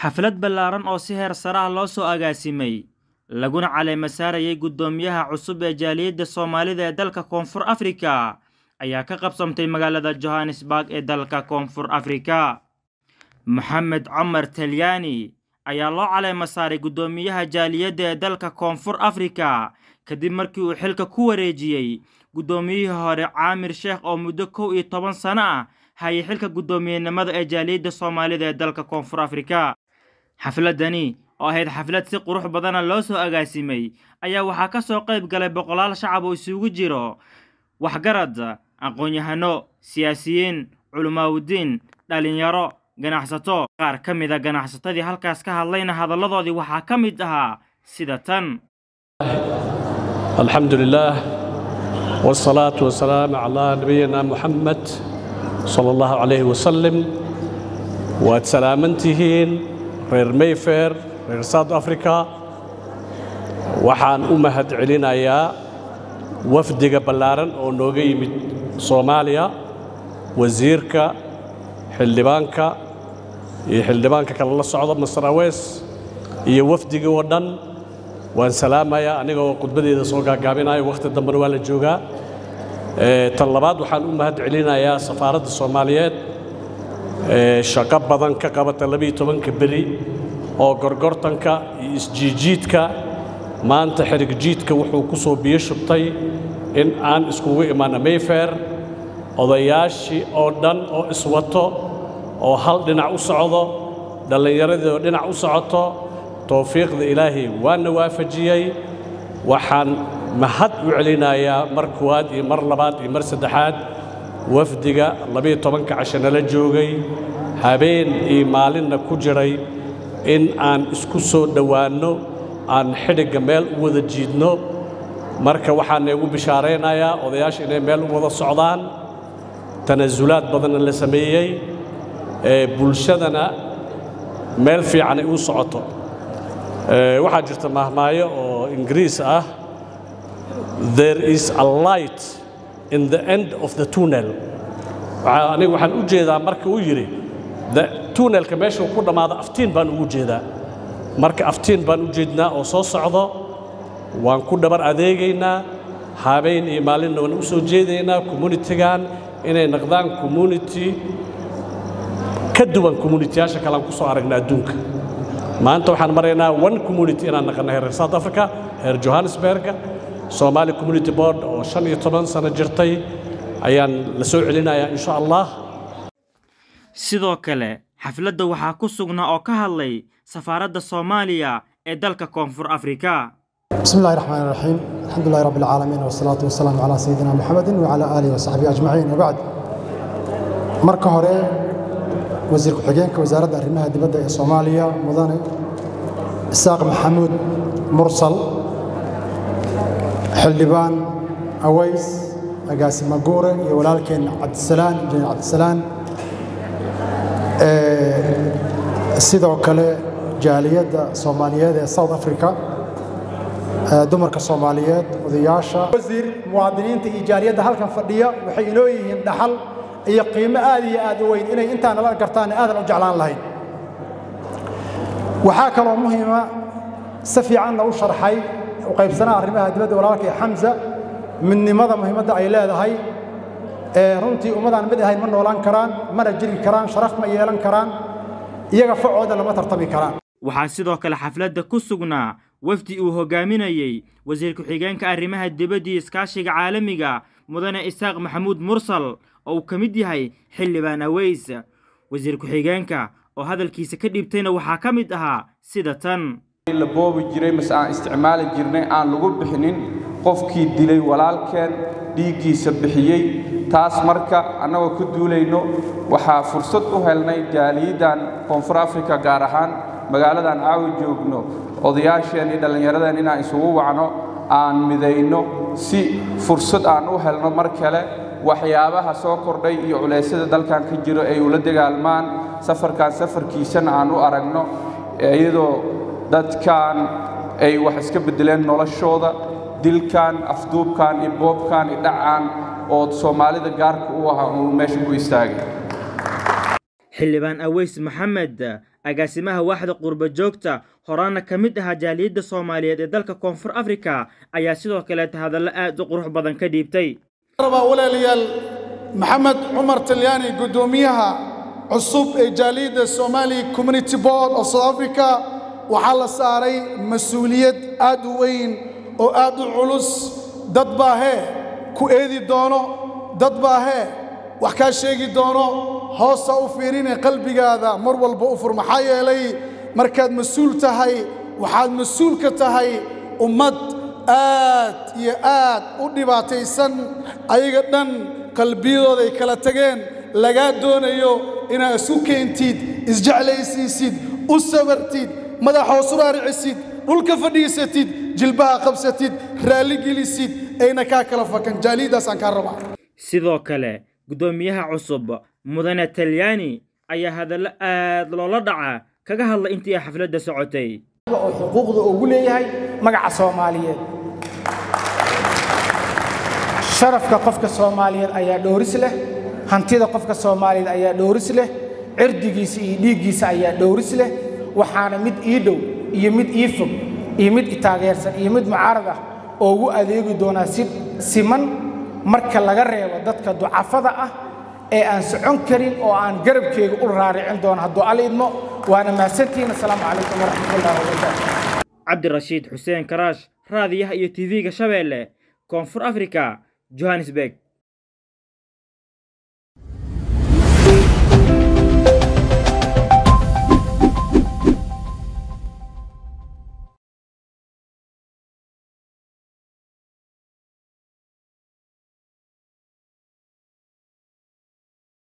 xaflad ballaaran oo si heer sare ah loo soo agaasimay laguna caleema saarayay guddoomiyaha cusub ee jaaliyadda soomaalida ee dalka koonfur afrika ayaa ka qabsamtay magaalada johannesburg ee dalka koonfur afrika maxamed cumar talyaani ayaa loo caleema saaray guddoomiyaha jaaliyadda ee dalka koonfur afrika kadib markii uu xilka ku wareejiyey guddoomiyihii hore caamir sheekh oo muddo kow iyo toban sano ah hayay xilka guddoomiyenimada ee jaaliyadda soomaalida ee dalka koonfur afrika xafladani oo ahayd xaflad si qurux badana loo soo agaasimay ayaa waxaa ka soo qayb galay boqolaal shacab oo isugu jiro waxgarad aqoon-yahano siyaasiyiin culimaawudiin dhallinyaro ganacsato qaar ka mid a ganacsatadii halkaas ka hadlayna hadalladoodii waxaa ka mid ahaa sida tan الحمد لله والصلاة والسلام على نبينا محمد صلى الله عليه وسلم وسلامنتهين reer mayfair reer south africa waxaan u mahad celinayaa wafdiga ballaaran oo nooga yimid soomaaliya wasiirka xildhibaanka iyo xildhibaanka kale la socda master awees iyo wafdigii oo dhan waan salaamayaa anigoo khudbadeeda soo gaagaabinayo wakhti dambena waa la joogaa tan labaad waxaan u mahad celinayaa safaaradda soomaaliyeed shaqo badan ka qabata labiiyo tobanka beri oo gorgortanka iyo isjiijiidka maanta xerigjiidka wuxuu ku soo biyo shubtay in aan iskugu imaanno mayfair odayaashii oo dhan oo iswato oo hal dhinac u socdo dhallinyaradii oo dhinac u socoto towfiiqda ilaahay waana waafajiyey waxaan mahad u celinayaa mar koowaad iyo mar labaad iyo mar saddexaad wafdiga labiyo tobanka casho nala joogay habeen iyo maalinna ku jiray in aan isku soo dhowaanno aan xidhigga meel u wada jiidno marka waxaan igu bishaaraynayaa odayaasha inay meel u wada socdaan tanasulaad badanna la sameeyey bulshadana meel fiican ay u socoto waxaa jirta mahmaayo oo ingiriis ah there is a light in the end of the tunnel aniga waxaan u jeedaa marka uu yidhi tunnelka meeshuu ku dhammaado aftiin baan ugu jeedaa marka aftiin baan u jeednaa oo soo socdo waan ku dhabar adeegaynaa habeen iyo maalinna waan u soo jeedaynaa communitigan inay noqdaan community ka duwan communitiyaasha kale aan ku soo aragna adduunka maanta waxaan maraynaa one community inaan naqanay reer south africa reer johannesburga somali community board oo shan iyo toban sano jirtay ayaan la soo celinayaa insha allah sidoo kale xafladda waxaa ku sugnaa oo ka hadlay safaaradda soomaaliya ee dalka koonfur afrika بسم الله الرحمن الرحيم الحمد لله رب العالمين والصلاة والسلام على سيدنا محمد وعلى آله وصحبه أجمعين وبعد marka hore wasiir ku-xigeenka wasaaradda arrimaha dibadda ee soomaaliya mudane isaaq maxamuud mursal xildhibaan aways agaasima guure iyo walaalkeen cabdisalaan injineer cabdisalaan sidoo kale jaaliyadda soomaaliyeed ee south africa dumarka soomaaliyeed odayaasha wasiir muwaadiniinta iyo jaaliyadda halkan fadhiya waxay inoo yihiin dhaxal iyo qiimo aad iyo aad u weyn inay intaa nala gartaan aadan u jeclaan lahayn waxaa kaloo muhiima si fiicanna u sharxay u qaybsanaha arrimaha dibadda walaalkay xamsa midnimada muhiimadda ay leedahay ee runtii ummadaan mid ahayn ma noolaan karaan mana jiri karaan sharaf ma yeelan karaan iyaga facooda lama tartami karaan waxaa sidoo kale xafladda ku sugnaa wafdi uu hogaaminayey wasiir ku-xigeenka arrimaha dibadda iyo iskaashiga caalamiga mudane isaaq maxamuud mursal oo uu ka mid yahay xildhibaan aweys wasiir ku-xigeenka oo hadalkiisa ka dhiibtayna waxaa ka mid ahaa sida tan la boobi jiray mase aan isticmaali jirnay aan lagu bixinin qofkii dilay walaalkeen dhiiggiisa bixiyey taas marka annagoo ka duulayno waxaa fursad u helnay jaaliyaddan koonfur afrika gaar ahaan magaaladan caawi joogno odayaasheen iyo dhallinyaradeen inaan isugu wacno aan midayno si fursad aan u helno mar kale waxyaabaha soo kordhay iyo culeysyada dalkan ka jiro ay ula dagaalmaan safarkan safarkiisana aan u aragno iyadoo dadkan ay wax iska beddeleen noloshooda dilkan afduubkan iyo boobkan iyo dhacaan oo soomaalida gaarka u ahaa uu meesha ku istaagay xildhibaan aweys maxamed agaasimaha waaxda qurba joogta horaana ka mid ahaa jaaliyadda soomaaliyeed ee dalka koonfur afrika ayaa sidoo kaleeta hadallo aad u qurux badan ka dhiibtay rabaa walaalayaal maxamed cumar talyaani guddoomiyaha cusub ee jaaliyadda somali community board of south africa waxaa la saaray mas-uuliyad aad u weyn oo aad u culus dad baa hee ku eedi doono dad baa hee wax kaa sheegi doono hoosta u fiirine qalbigaada mar walba u fur maxaa yeelay markaad mas-uul tahay waxaad mas-uul ka tahay ummad aad iyo aad u dhibaataysan ayaga dhan qalbiyadooday kala tageen lagaa doonayo inaad isu keentid isjeclaysiisid u sabartid madax hoos u raaricisid dhulka fadhiisatid jilbaha qabsatid raalli gelisid ayna kaa kala fakan jaaliyaddaasaan kaa rabaa sidoo kale guddoomiyaha cusub mudane talyaani ayaa hadallo aad loola dhaca kaga hadlay intii ay xafladda socotay oo xuquuqda ugu leeyahay magaca soomaaliyeed sharafka qofka soomaaliyeed ayaa dhowris leh hantida qofka soomaaliyeed ayaa dhowris leh cirdigiisa iyo dhiiggiisa ayaa dhowris leh waxaana mid ii dhow iyo mid ii fog iyo mid itaageersan iyo mid mucaarad ah oo ugu adeegi doonaa si siman marka laga reebo dadka ducafada ah ee aan socon karin oo aan garabkeega u raaricin doono hadduu alla idmo waana mahadsantihiin assalaamu calaykum waraxmatullahi wabarakaatu cabdirashiid xuseen karaash raadiyaha iyo tv-ga shabeelle koonfur afrika johannesburg